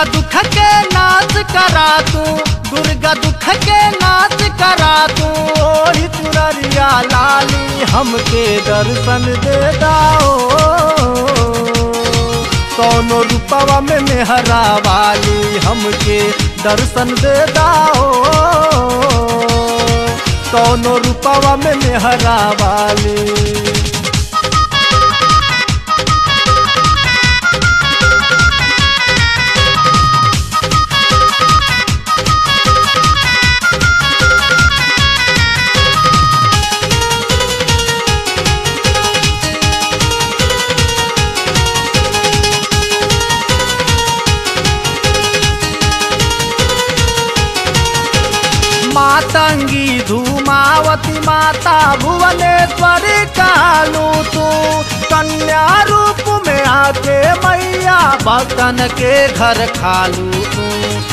दुर्गा दुख के नाच करा तू दुर्गा दुख के नाच करा तू ओही चुनरिया लाली हमके दर्शन दे दाओ कौनो रूपवा में मेहरा वाली हमके दर्शन दे दाओ कौनो रूपवा में मेहरा वाली मातंगी धूमावती माता भुवनेश्वरी कालू तू कन्या रूप में आके मैया भक्तन के घर खालू तू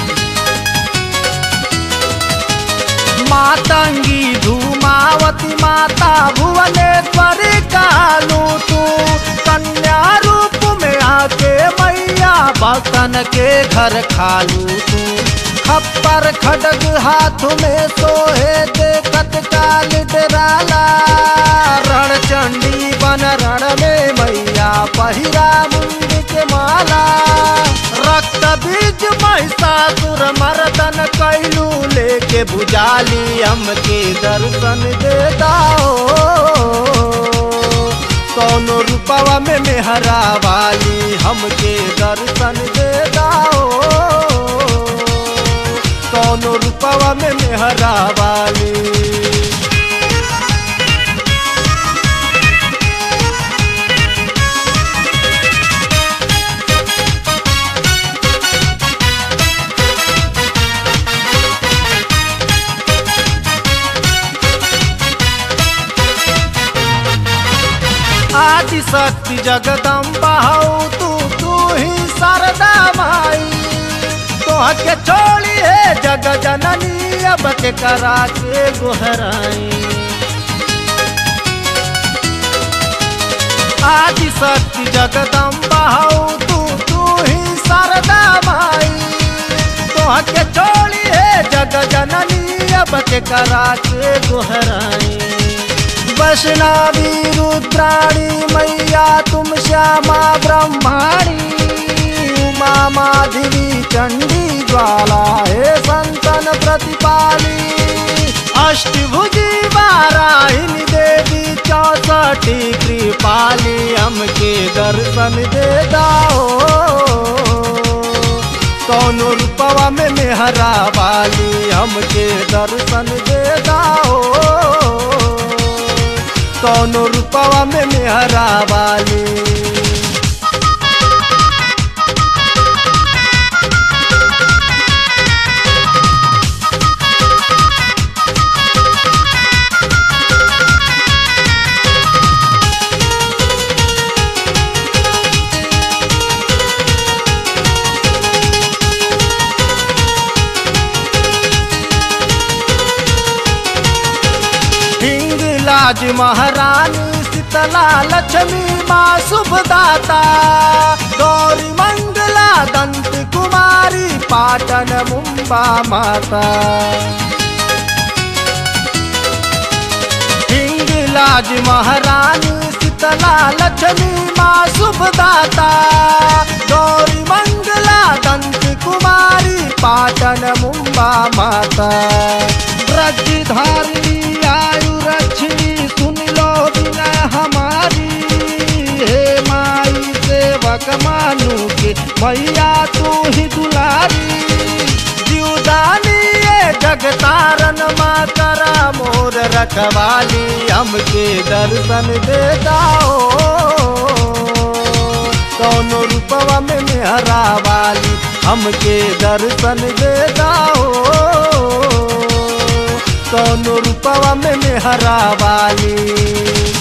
मातंगी धूमावती माता भुवनेश्वरी कालू तू कन्या रूप में आके मैया भक्तन के घर खालू तू खप्पर खडग हाथ में सोहे देखत काल डराला रण चंडी बन रण में मैया पहिरा मुंड के माला रक्त बीज महिषासुर मर्दन कैलू लेके बुझाली हमके दर्शन दे दाओ कौनो रूपवा में मेहरा वाली हमके दर्शन दे दाओ कौनो रूपवा में मेहरा वाली आदि शक्ति जगदम्बा हऊ तू तू ही शारदा माई तोह के छोड़ी है जग जननी अब के करा के गोहराई आदि शक्ति जगदम्बा हऊ तू तू ही शारदा माई तोह के छोड़ी है जग जननी अब के करा के गोहराई वैष्णवी रुद्राणी मैया तुम श्यामा ब्रह्माणी उमा माधवी चंडी ज्वाला हे संतन प्रतिपाली अष्टभुजी वाराहिनी देवी चौसठी कृपाली हमके दर्शन दे दाओ कौनो रूपवा में मेहरा वाली हमके दर्शन दे दाओ कौनो रूपवा में मेहरा वाली हिंगलाज महारानी शीतला लक्ष्मी माँ शुभदाता गौरी मंगला दंत कुमारी पाटन मुंबा माता हिंगलाज महारानी शीतला लक्ष्मी माँ शुभदाता गौरी मंगला दंत कुमारी पाटन मुंबा माता ब्रजधारिणी आयु रक्षिणी सुन लो बिना हमारी हे माई सेवक मानू के मैया तू ही दुलारी जीवदानी ये जगतारन माँ करा मोर रखवाली हमके दर्शन दे दाओ कौनो रूपवा में मेहरा वाली हमके दर्शन दे दाओ कौनो रूपवा में मेहरा वाली